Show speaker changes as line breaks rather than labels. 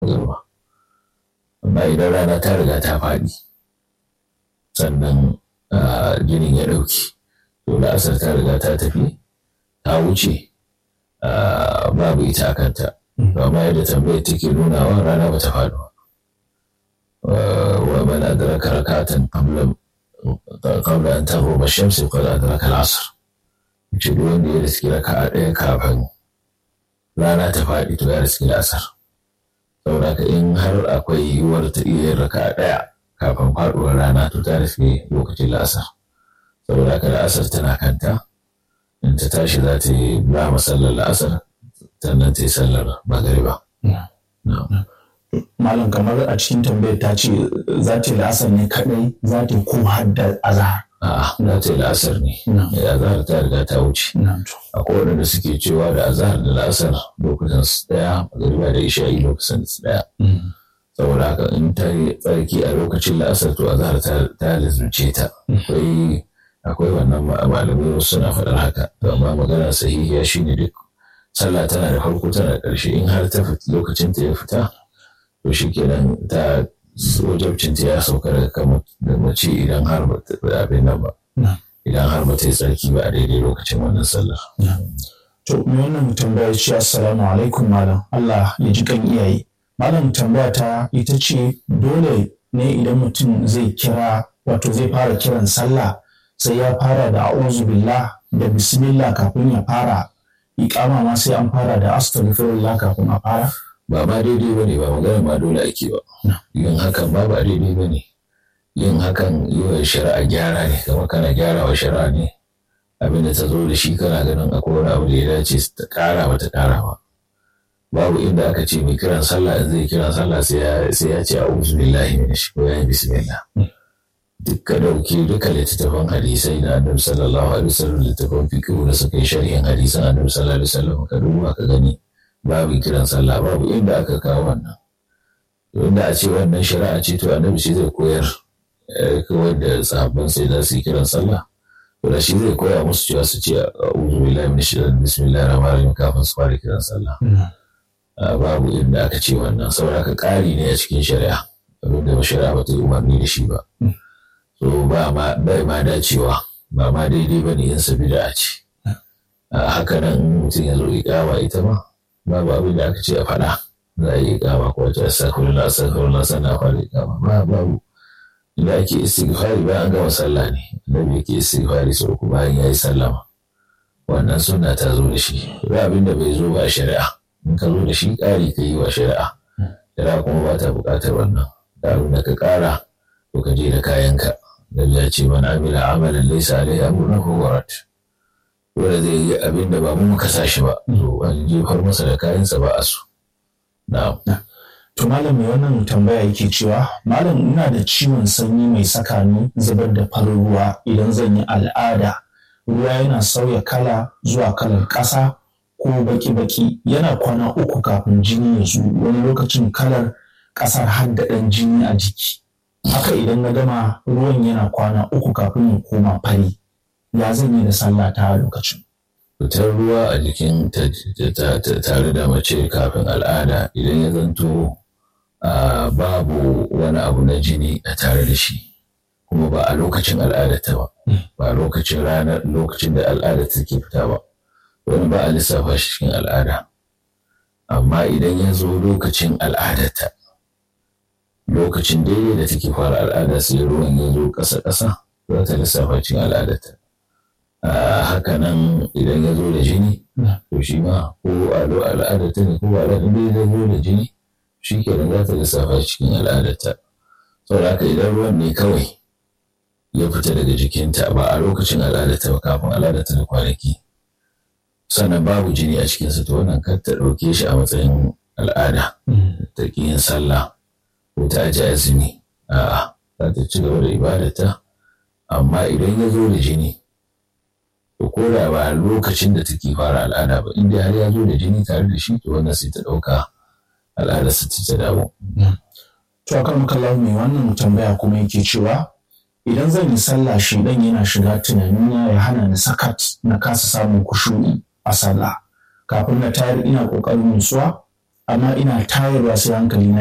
magariba amma idan rana ta riga ta faɗi sannan jinin ya ɗauki to la'asar ta riga ta tafi ta wuce babu ita a kanta amma yadda tambayar take nunawa rana ba ta faɗi ba wa man adraka rakatan qabla qabla an taghrub ash-shams qad adraka al-'asr ce duk wanda ya riski raka'a ɗaya kafin rana ta faɗi to ya riski la'asar saboda ka in har akwai yiwuwar ta iya yin raka'a ɗaya kafin faɗuwar rana to ta riski lokacin la'asar saboda ka la'asar tana kanta in ta tashi za ta yi ba masallar la'asar sannan ta yi sallar magariba.
Malam kamar a cikin tambayar ta ce za ta yi la'asar ne kaɗai za ta yi ko hadda azahar.
A'a, za ta yi la'asar ne. Azahar ta riga ta wuce. Akwai waɗanda suke cewa da azahar da la'asar lokutan su ɗaya, magariba da isha'i lokacin su ɗaya. Saboda haka in ta yi tsarki a lokacin la'asar to azahar ta lizurce ta. Akwai akwai wannan malamai wasu suna faɗar haka. Amma magana sahihiya shine duk sallah tana da farko tana da ƙarshe in har ta lokacin ta ya fita to shi kenan ta wajabcin ta ya sauka daga kan da mace idan har ba ta abin nan ba idan har ba ta yi tsarki ba a daidai lokacin wannan sallar.
To me wannan tambaya ce assalamu alaikum malam Allah ya ji kan iyaye. Malam tambaya ta ita ce dole ne idan mutum zai kira wato zai fara kiran sallah sai ya fara da a'udhu billah da bismillah kafin ya fara iƙama ma sai an fara da astaghfirullah kafin a fara
ba ma daidai bane ba magana ma dole ake ba yin hakan ba ba daidai bane yin hakan yi wa shari'a gyara ne kamar kana gyara wa shari'a ne abin da ta zo da shi kana ganin akwai wani abu da ya dace ta ƙara ba ta ƙara ba babu inda aka ce mai kiran sallah in zai kiran sallah sai ya ce a'udhu billahi minash ko ya yi bismillah dukka dauki duka littattafan hadisai na annabi sallallahu alaihi wasallam littattafan fiqh da suka yi sharhin hadisan annabi sallallahu alaihi wasallam ka duba ka gani babu kiran sallah babu inda aka kawo wannan inda a ce wannan shari'a ce to annabi shi zai koyar kawai da sahabban sai za su yi kiran sallah to da shi zai koya musu cewa su ce a'udhu billahi minash shaitanir bismillahir rahmanir rahim kafin su fara kiran sallah babu inda aka ce wannan saboda ka ƙari ne a cikin shari'a abinda shari'a ba ta yi umarni da shi ba so ba ma bai ma dacewa ba ma daidai ba ne yin sabida a ce haka nan mutum ya zo ikama ita ma babu abin da aka ce a faɗa za a yi ikama ko ta astaghfirullah astaghfirullah sannan a fara ikama ba babu inda ake istighfari bayan an gama sallah ne annabi yake istighfari sau uku bayan ya yi sallama wannan sunna ta zo da shi ba abin da bai zo ba a shari'a in ka zo da shi ƙari ka yi wa shari'a shari'a kuma ba ta buƙatar wannan da abin da ka ƙara to ka je da kayanka da ya ce mana amila amalan laisa alaihi amruna fa warat dole zai yi abin da ba mu muka sa shi ba to an jefar masa da kayansa ba a so na'am
to malam mai wannan tambaya yake cewa malam ina da ciwon sanyi mai saka ni zubar da farin ruwa idan zan yi al'ada ruwa yana sauya kala zuwa kalar ƙasa ko baki-baki yana kwana uku kafin jini ya zo wani lokacin kalar ƙasar har da ɗan jini a jiki haka idan na gama ruwan yana kwana uku kafin ya koma fari ya zan yi da sallah ta lokacin
fitar ruwa a jikin tare da mace kafin al'ada idan ya zanto babu wani abu na jini a tare da shi kuma ba a lokacin al'adata ba ba a lokacin ranar lokacin da al'ada take fita ba wani ba a lissafa shi cikin al'ada amma idan ya zo lokacin al'adata lokacin daidai da take fara al'ada sai ruwan ya zo ƙasa-ƙasa za ta lissafa cikin al'adata haka nan idan ya zo da jini to shi ma ko al'adata ne ko al'adata ne ya zo da jini shi kenan za ta lissafa cikin al'adata saboda haka idan ruwan ne kawai ya fita daga jikinta ba a lokacin al'adata ba kafin al'adata da kwanaki sannan babu jini a cikinsa to wannan kar ta ɗauke shi a matsayin al'ada ta ƙi yin sallah ko ta aji azumi a'a za ta ci gaba da ibadata amma idan ya zo da jini to ko da ba lokacin da take fara al'ada ba inda har ya zo da jini tare da shi to wannan sai ta ɗauka al'adar sa ta dawo.
to akan makallahu mai wannan tambaya kuma yake cewa idan zan yi sallah shi dan yana shiga tunanina ya hana ni sakat na kasa samun kushuri a sallah kafin na tayar ina kokarin nutsuwa amma ina tayarwa sai hankali na